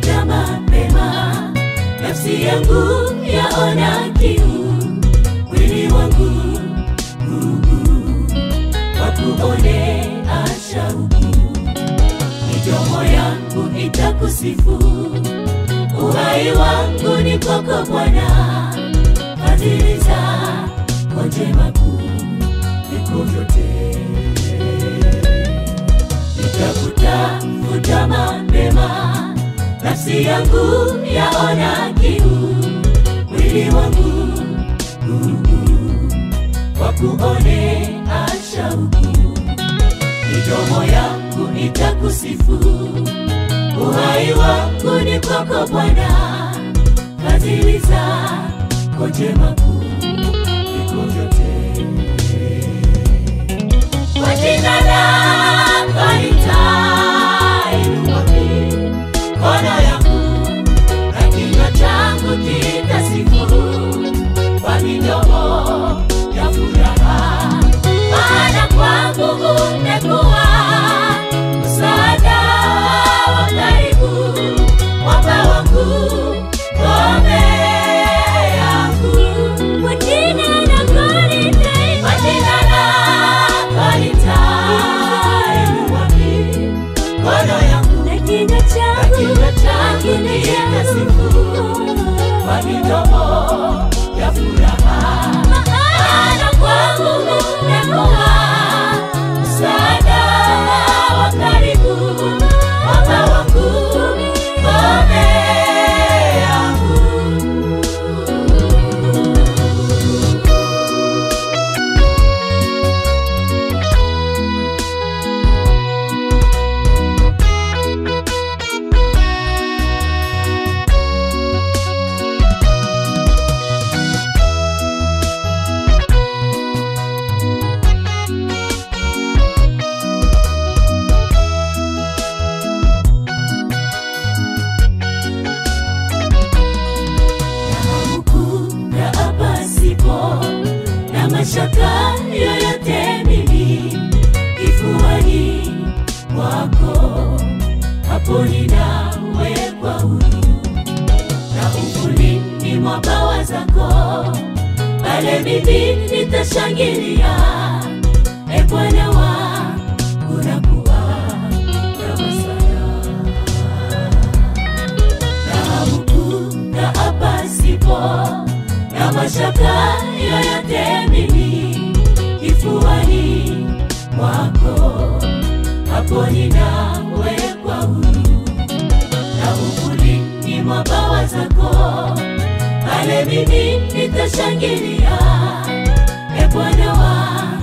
tafuta mapema, nafsi yangu yaona kiu, mwili wangu wakuone ashauku, midomo yangu itakusifu, uhai wangu ni kwako Bwana, fadhili zako njema kuu viko vyote, nitakutafuta mapema, nafsi yangu yaona kiu, mwili wangu wakuone ashauku, midomo yangu itakusifu, uhai wangu ni kwako Bwana, fadhili zako njema kuu viko vyote. Kwa jina lako nitainua mikono yangu na kinywa changu kitasifu kwa midomo ya furaha, maana kwangu umekuwa msaada wa karibu, mwamba wangu, ngome yangu. Kwa jina lako nitainua, kwa jina lako nitainua mikono yangu na kinywa changu kitasifu kwa midomo ya furaha, maana kwangu umekuwa msaada wa karibu, mwamba wangu, ngome yangu. huku na hapa sipo na mashaka yoyote mimi kifuani mwako hapo ninawekwa huru na uvulini mwa bawa zako pale mimi nitashangilia e Bwana wa unakuwa kama sana dhahabu na hapa sipo na mashaka yoyote mimi kifuani mwako hapo ninawekwa huru na uvulini mwa bawa zako pale mimi nitashangilia e Bwana wa